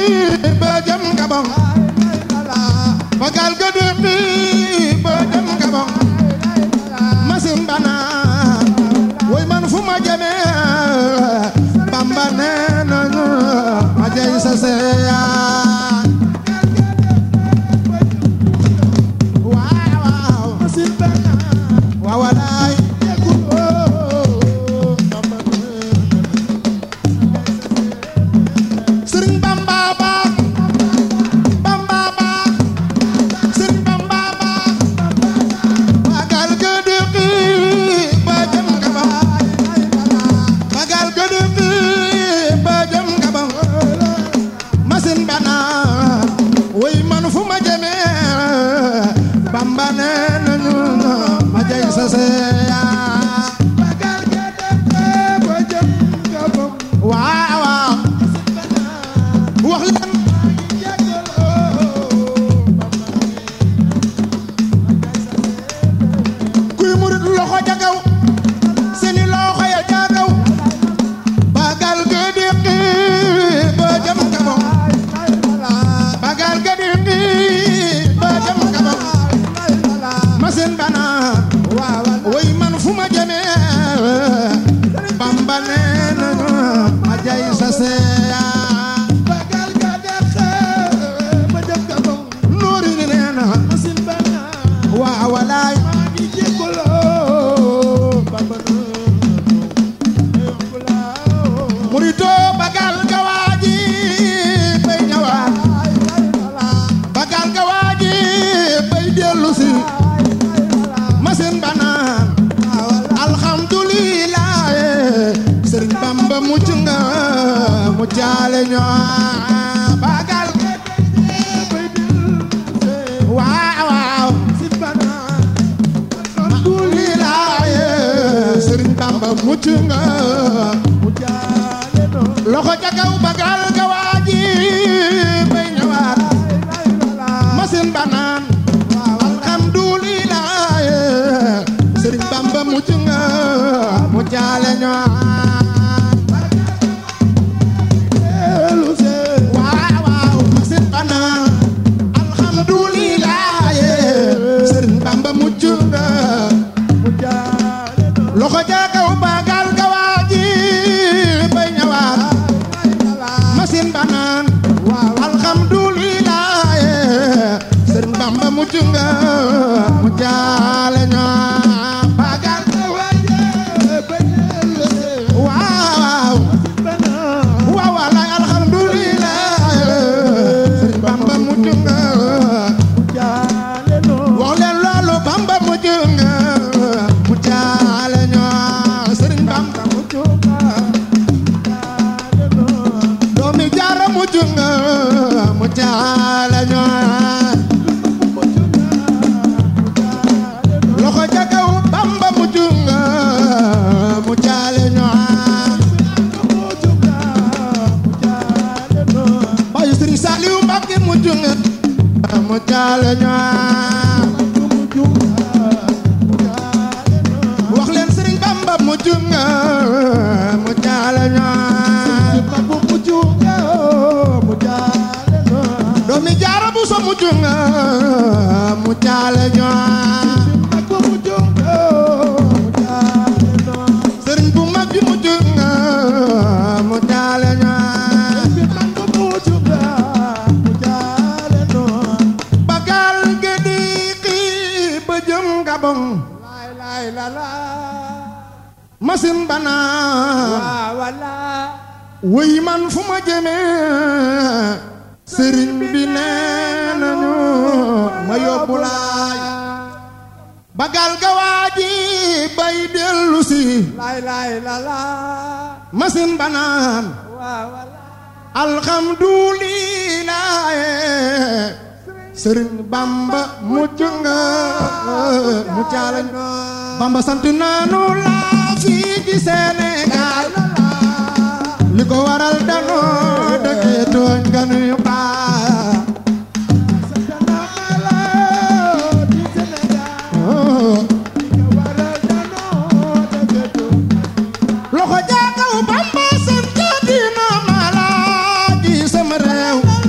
ba jëm Gabon bagal ga déqi ba jëm Gabon masin bana woy man fu ma jëme Bamba nee nañu ma jey sa seya waaw waaw waaw walaay Sëriñ Bamba baax Bamba baax Sëriñ Bamba baax bagal ga déqi ba jëm Gabon bagal ga déqi ba jëm Gabon masin bana woy man fu ma jëme Bamba nee nañu ma jey sa seya waaw waaw wax leen kuy murit loxo ja kaw seeni loxo ya ja kaw bagal ga déqi ba jëm Gabon bagal ga déqi ba jëm Gabon masin bana woy man fu ma jëme Bamba nee nañu ma jay sa seya noori ni nee na waaw walaay murito bagal ga waaji bay ñëwaat bagal ga waaji bay dellu si masin banaan alhamdulillah sëriñ bamba mucc nga mu jaale ñoo bagal waaw waaw alhamdulillah sëriñ bamba mucc nga loxo ca kaw bagal ga waaji bay ñëwaat masin banaan alhamdulillah sëriñ bamba mucc nga mu jaale ñoo waaw waaw masin banaan alhamdulillah sëriñ bamba mucc nga loxo ca kaw bagal ga waaji bay ñëwaat masin banaan alhamdulillah sëriñ bamba mucc nga mu jaale ñoo bagal waaw waaw walaay alhamdulillah sëriñ bamba mucc nga wax leen loolu bamba mucc nga mu jaale ñoo sëriñ bamba doomi jaara mucc nga mu jaale ñoo loxo ca kaw bamba mucc nga mu jaale ñoo bayu sëriñ Saliou Mbacke mucc nga mu jaale ñoo wax leen sëriñ bamba mucc nga mu jaale ñoo doomi jaara bu so mucc nga mu jaale ñoo sëriñ bu mag bi mucc nga mu jaale ñoo bagal ge di xii ba jëm Gabon masin bana wuy man fu ma jëme sëriñ bi nee nañu ma yóbbu laay bagal ga waaji bay dellu si masin banaan alhamdulillah sëriñ bamba mucc nga mu caalañ bamba sant naanu la fii ci Sénégal li ko waral danoo dëkkee tooñ nga nuyu baa loxo jaakaw bamba sant dina ma laa ji sama réew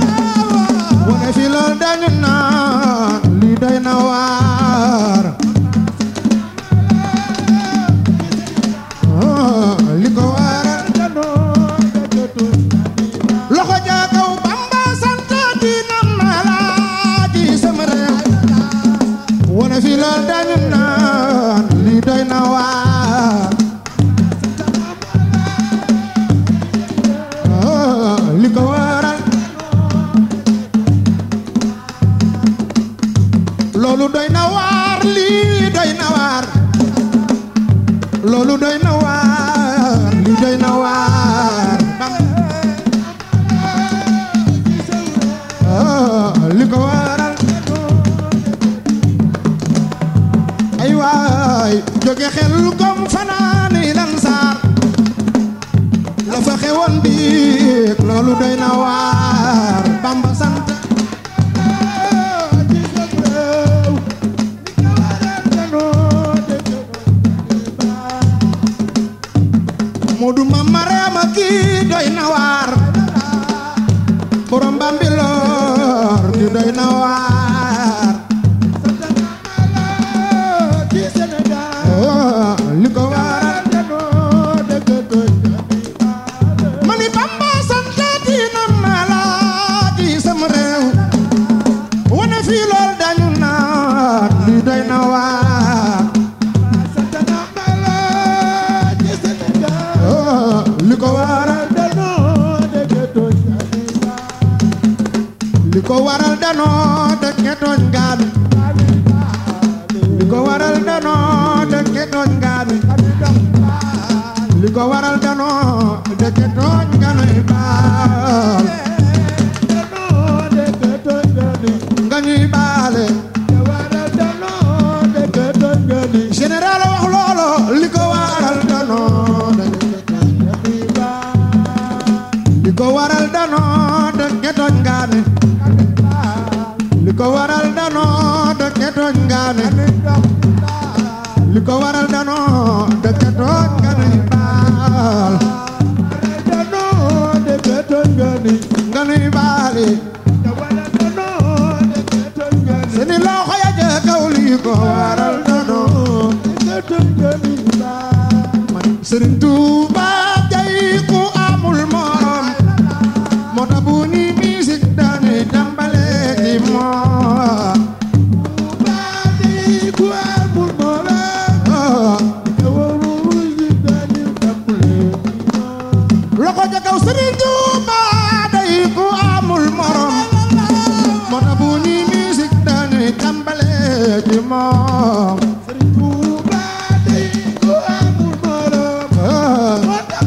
kaw Bamba sant dina malaaji sama réew wane fi lool dañu naan lii doy na waar ah, li ko waral loolu doy na waar lii doy na waar loolu doy na waar lii doy na waar ah, li ko waral ay waay jóge xel kom fanaani lan saar la fa xewoon biig loolu doy na waar Bamba sant Moodu Mama Reema kii doy na waar borom Bambilor kii doy na waar oh, li ko waral mani Bamba santaati na malaaji sama réew wane fii lool dañu naan li doy na waar oh, li ko waral li ko waral danoo dëkke tooñ gaami li ko waral danoo dëkke tooñ gaami li ko waral danoo dëkke tooñ ganuy baal nga ñuy baale général wax loolo li ko waral danoo li ko waral danoo dëkke tooñ gaami li ko waral danoo dëkke tooñ gaami li ko waral danoo dëkke tooñ ganuy baal nga nuy baale seeni loxo ya ja kaw li ko waral danoo man Sëriñ Tuuba jay ku amul morom moo tax bu ñuy musique dañuy tàmbale ci moom oh. loxo ja kaw Sëriñ Tuuba day ku amul morom moo tax bu ñuy musique dañuy tàmbale ci moom oh.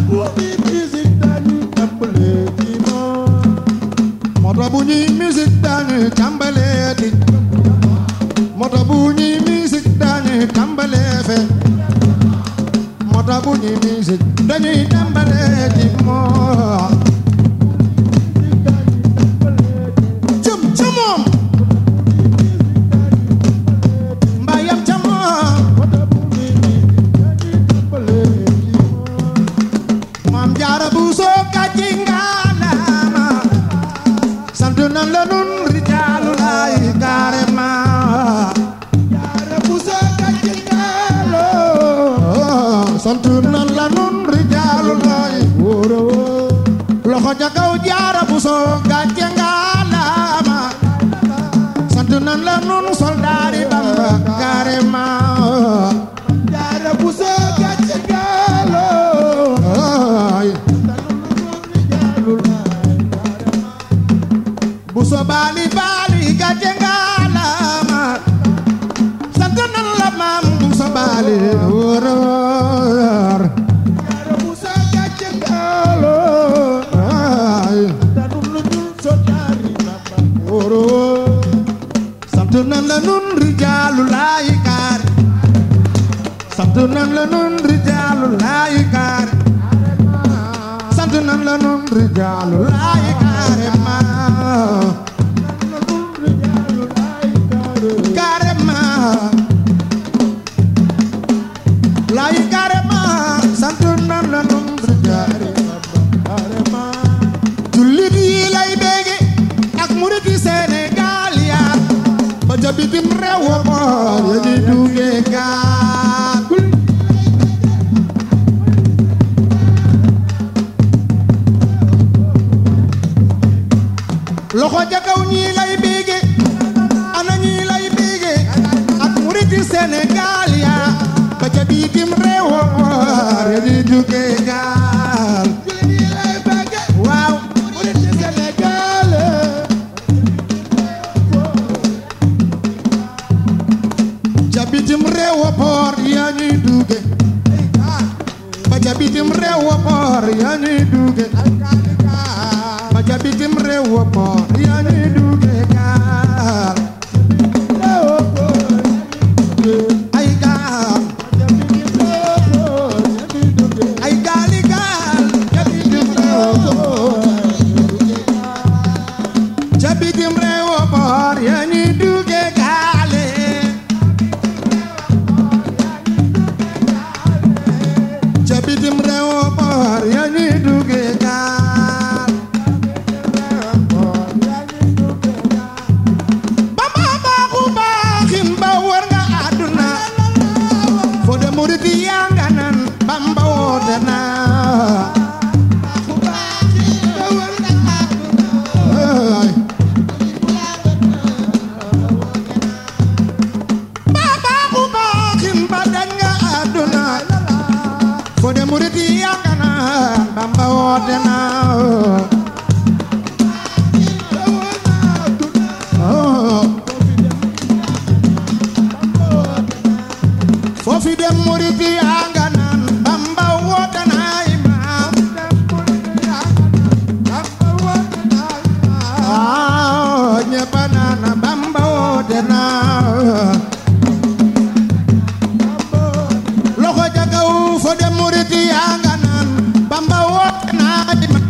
moo tax bu ñuy musique dañuy tàmbale di moo tax bu ñuy musique dañuy tàmbale fe moo tax bu ñuy musique dañuy tàmbale di moom jëm ca moom mbaa yam ca moom maam jaara bu soo kàcci ngaalaama sant nan la nun rijaalu laay carrément oh, sant nan la nun rijaalu laay wóoro wóor loxo ca kaw jaara bu soo kàcci ngaalaama sant nan la nun soldaari Bamba carrément ay bu so baali baali gàcce ngaalaama sant nan la maam bu so baali wóor wóor ay wóor wóor sant nan la nun rijaalu laay kaar sant nan la nun rijaalu laay kaar sant nan la nun rijaalu laay carrément carrément laay carrément sant nan la nun rijaalu jullit yi lay bége ak murit yi Sénégal yaa ba ca bitim réew wa boor ya di duggee gaal loxo ja kaw ñii lay bége ana ñii lay bége ak muriti Sénégal ya ba ca biitim réew ya di jóge gaal waaw muriti Sénégal ca bitim réew poor ya ñuy duge ba ca bitim réew poor ya ñuy duge ba ca bitim réew poor ya ñuy duge gaal ay gaal ay gaali gaal ca bitim réew ca bitim réew poor ya ñuy duge gaale ca bitim réew poor ya ñuy duge gaal bamba baaxu baaxin ba wër nga àdduna fo de murit yaa nga nan bamba woote na ay ba baaxu baaxin ba dañ nga àdduna fo de murit yaa nga nan bamba woote na oh. foofi dem murit yaa nga naan bamba woote na imaam ah ñëpp a naan bamba woote na loxo ja kaw fo dem murit yaa nga naan bamba woote na imaam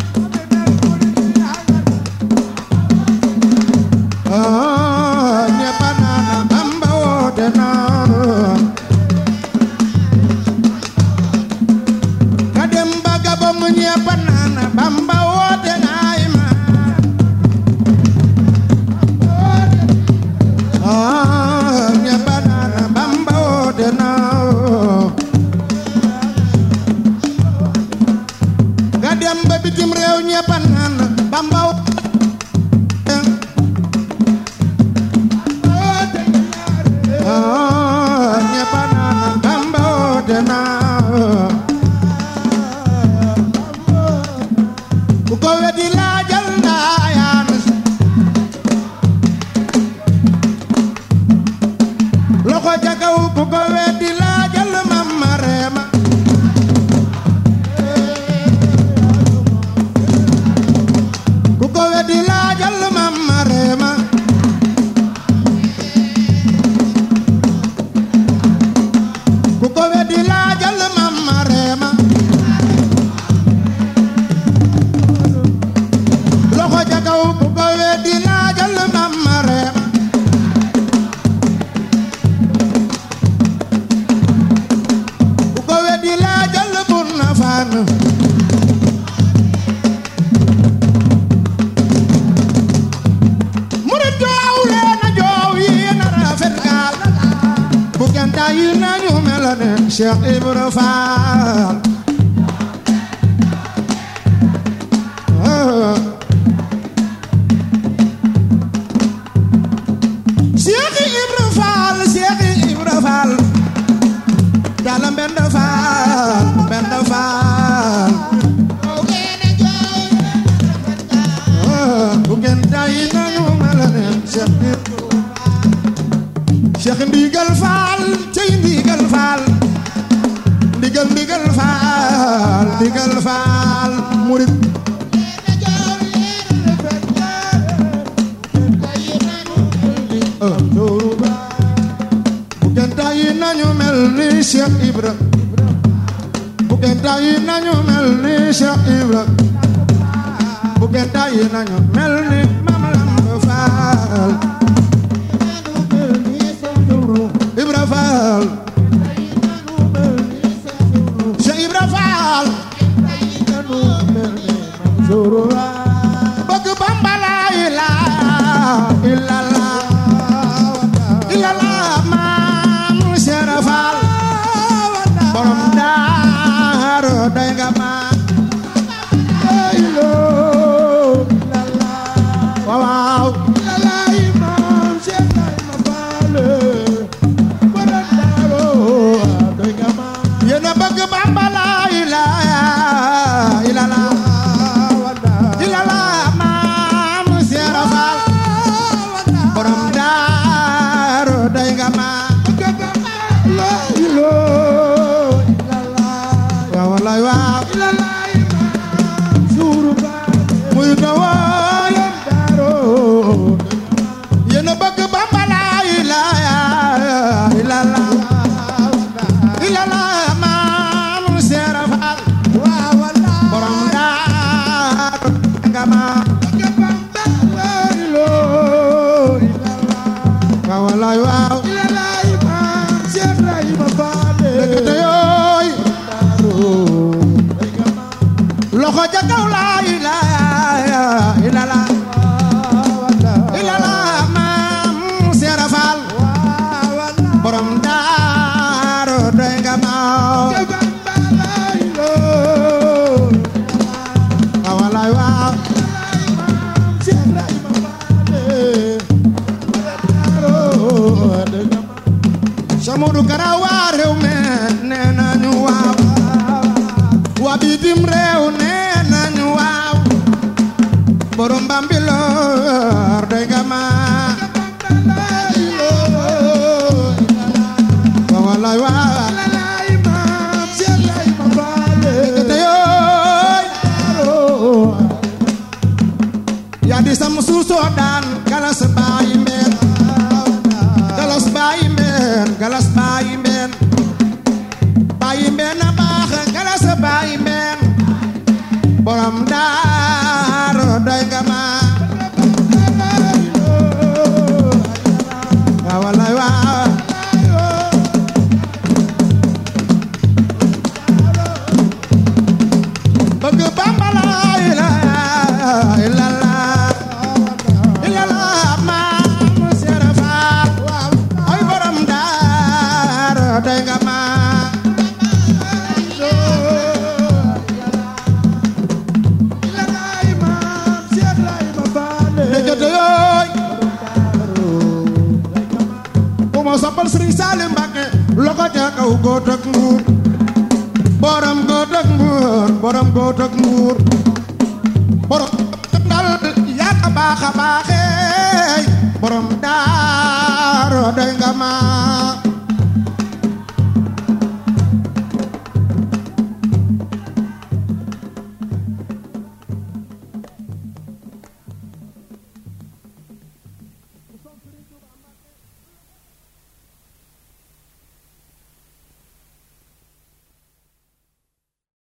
ah ñëpp a naan bamba woote na ka dem ba Gabon ñépp naan Bamba woote naay ma ah ñépp naan Bamba woote na ka dem ba bitim réew ñépp naan Bamba woote ah ñépp naan Bamba woote na ku ko weddi laajal ndaayaan loxo ca kaw ku ko weddi laajal mamma reema ku ko weddi laajal mamma reema ku ko weddi laajal mamma reema loxo ca kaw ku ko weddi laajal mamma reema ku ko weddi laajal bun na faan murit joow leen a joow yéen a rafet gaal bu genta yi nañu mel ne Cheikh Ibra Fall ah. Cheikh Ibra Fall Cheikh Ibra Fall Dala Mbenda Fall Mbenda Fall ah, bu ngeen tayi nañu mel ne Cheikh Ibra Cheikh Ndigal Fall cey Ndigal Fall Ndigal Ndigal Fall Ndigal Fall murit ah, dooru ba bu ngeen tayi nañu mel ni Cheikh Ibra bu ngeen tayi nañu mel ni Cheikh Ibra bu ngeen tayi nañu mel ni Mame Lamp Fall Ibra Fall Cheikh Ibra Fall bëgg Bamba la ilaha illallah illallah maam Cheikh Fall borom daaru doy nga ma waaw Yàllaay maam Cheikh Ibrahima Fall borom Daaru doy nga ma yéen a bëgg Bamba la ilaha illallah wanda illallah maam Seera Faal borom daaru doy nga ma la ilaaha illallah waaw wallaay waaw Yàllaay maam suuru baale muy dawal Daaru yéen a bëgg Bamba la ilaha illallah illallah maam Seera Faal waaw wanda borom daaru doy nga ma Bamba la ilaaha illallah waaw wallaay waaw Yàllaay maam Cheikh Ibrahima Fall dëgg te yooy loxo ja kaw la ilaha illallah illallah maam Seera Faal borom daaru doy nga ma waaw wallaay waaw Samudu Kara waa réew me nee nañu waaw waa bitim réew nee nañu waaw borom Bambilor doy nga ma waaw wallaay waaw te yooy yaa di sam suusoo daan galas baayi mbeen galas baayi mbeen galas baayi mbeen baayi mbeen na baax galas baayi mbeen borom daaru doy nga ma waaw wallaay waaw bëgg Bamba la ilaha illallah illallah maam Seera Faal ay borom daaru doy nga ma dëggate yooy ku ma soppal Sëriñ Saaliw Mbàkke loxo ca kaw góot ak nguur borom góot ak nguur borom góot ak nguur borom